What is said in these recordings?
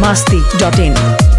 masti.in.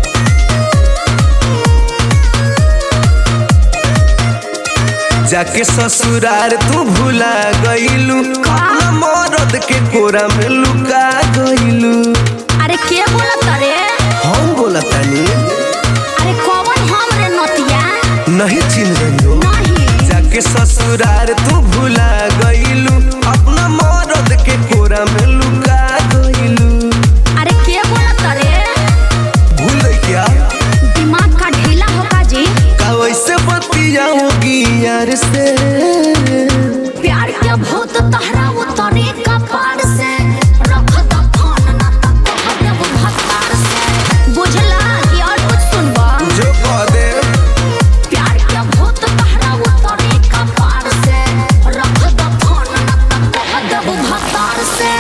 जाके ससुरार तू भुला गईलू अपना मरद के कोरा में लुका गईलू अरे के बोलत रे हम बोला तानी अरे कौन हम रे नतिया नहीं चिन रही हो नहीं जाके ससुरार तू भुला गईलू अपना मरद के कोरा में लुका गईलू अरे के बोलत रे भूल गई क्या दिमाग का ढीला होगा जी का वैसे बतियाओगी यार से प्यार के भूत तहरा उतरे कपार से रख द फोन ना त कह देब भत्तार से बुझला कि और कुछ सुनबा जो कह दे प्यार के भूत तहरा उतरे कपार से रख द फोन ना त कह देब भत्तार से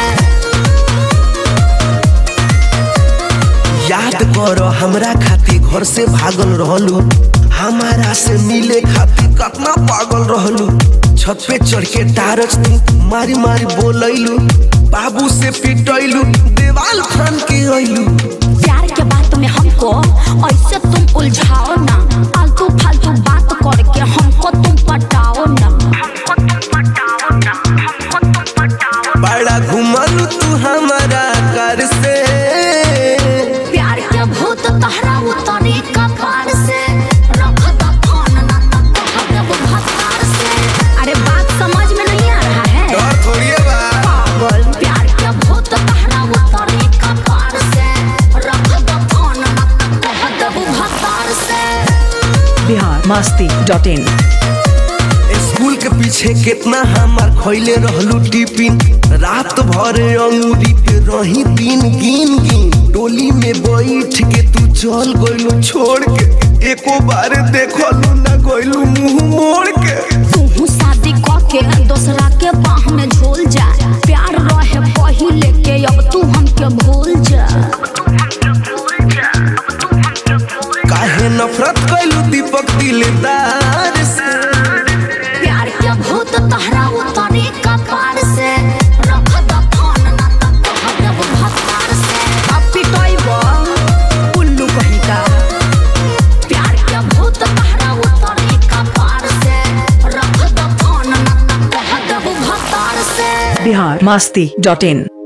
याद करो हमरा खातिर घर से भागल रहलू हमारा से मिले खातिर कितना पागल रहलू छत पे चढ़ के टारच तू मारी मारी बोलैलू बाबू से पिटैलू देवाल फान के अइलू प्यार के बात में हमको ऐसे तुम उलझाओ ना आलतू फालतू बात करके हमको तुम पटाओ ना बड़ा घुमलू तू हमारा घर से प्यार के भूत तहरा उतरे कपार से रख द फोन ना त कह देब भत्तार से अरे बात समझ में नहीं आ रहा है डर थोड़ी है बा पागल प्यार के भूत तहरा उतरे कपार से रख द फोन ना त कह देब भत्तार से Bihar masti.in. स्कूल के पीछे कितना हमार खैले रहलू टिफिन रात भर अंगूरी पे रही दिन गिन गिन टोली में बैठ के तू चल गइलू छोड़ के एको बार देखलू ना गइलू मुंह मोड़ के तू शादी क के दूसरा के बाह में झोल जा प्यार रहे पहिले के अब तू हमके भूल जा काहे नफरत कइलू दीपक दिलदार से प्यार के भूत तहरा उतरे कपार से रख द फोन ना त कह देब भत्तार से अब पिटैबो उल्लू कहीं का प्यार के भूत तहरा उतरे कपार से रख द फोन ना त कह देब भत्तार से Bihar masti.in.